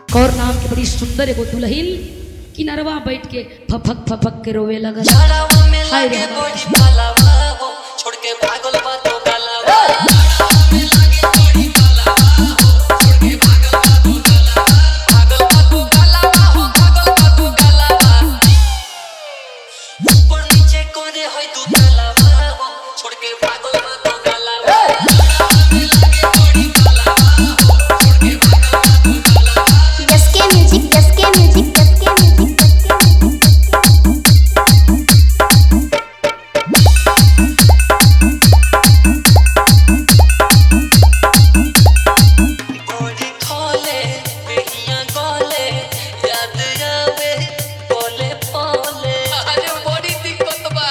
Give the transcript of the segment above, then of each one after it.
कौर नाम के बड़ी सुंदर एगो दुल्हिन किनरवा बैठ के फफक फफक के रोवे लगल झाड़ावा में हाय रे लगे हमारा। बड़ी पालावा हो छोड़ के भागल बा तो गलावा भागल बा तो गलावा हो भागल बा तो गलावा ऊपर नीचे करे होय दू तलावा हो छोड़ के भागल बा तो गलावा Jaske music, Jaske music, Jaske music, Jaske music. गोरी खोले बेहिया गोले याद आवे बोले बोले अरे बड़ी दिक्कत बा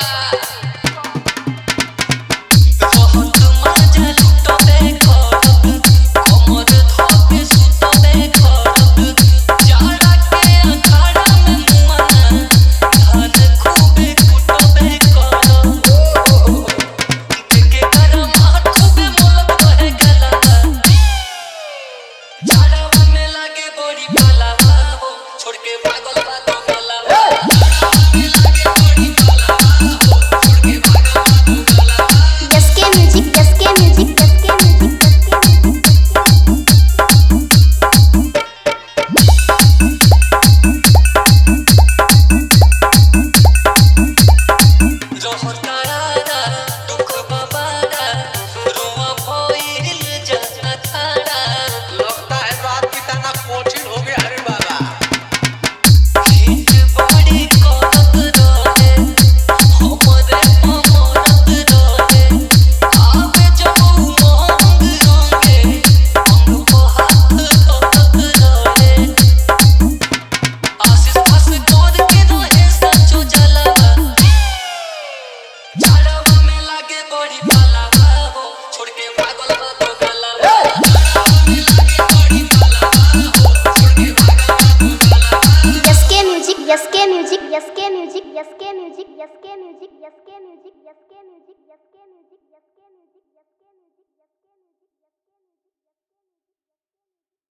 बहुत मजा लुटो देखो कमर धोके सुतो देखो जाड़ा के अखाड़ा में मुआना धान खूबे कुटो देखो के करम खूबे मोलब रहे गला झाड़ावा में लागे बड़ी पालावा हो छोड़ के पागल बा तो गलावा Jaske music, Jaske music, Jaske music, Jaske music. जोहर करारा दुख बाबारा रोआ भइल जाना थारा लगता है रात बिताना कोचिन हो गया अरे बाबा हिट बड़ी करत रहे हमरे अमरत रहे आवे जब उमंग रंगे अंग को हाथ धरत रहे आशीष फस कर के रहे सचो जलावा झाड़ावा में लागे बड़ी पालावा हो छोड़ के पागल बा तो गलावा Jaske music, Jaske music, Jaske music, Jaske music, Jaske music, Jaske music, Jaske music, Jaske music, Jaske music.